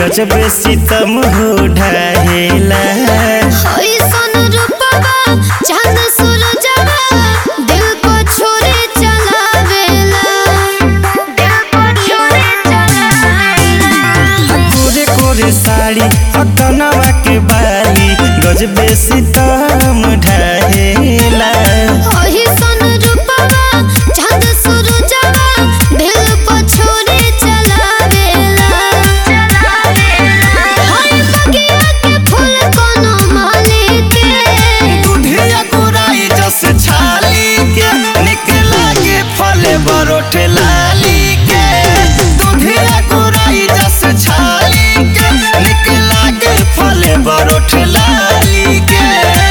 गजब सितम हो ढाहेला ऐसन रूपवा चांद सूरजवा दिल को छोड़े चलावेला दिल को छोड़े चलावेला कोरे कोरे साड़ी अकनवा के बाली गजब सितम ढाहेला ऐसन रूपवा चांद सूरजवा दिल को छोड़े चलावेला हाय बगिया के फूल कोनो माली के दुधिया गोराई जस छाली के निकला के फले बरोठ लाली के दुधिया गोराई जस छाली के निकला के फले बरोठ लाली के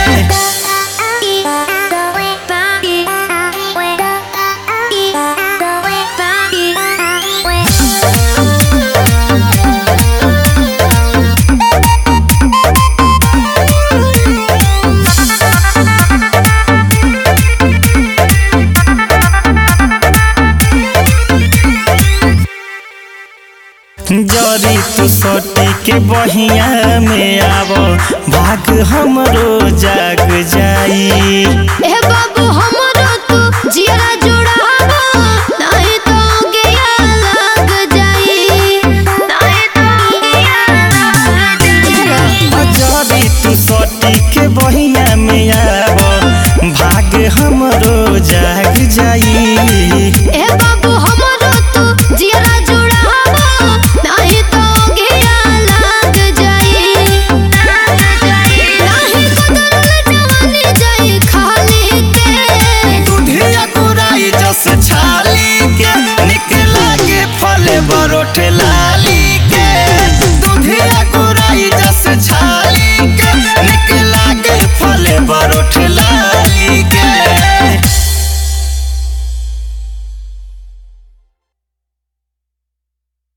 जरी तू सोटी के बहिया में आव भाग हमरो जाग जाई ए बाबू हमरो तू जियरा जुड़ावा नहीं तो गया लग जाई नहीं तो गया लग जाई जरी तू सोटी के बहिया में आव भाग हमरो जाग जाई ए बाबू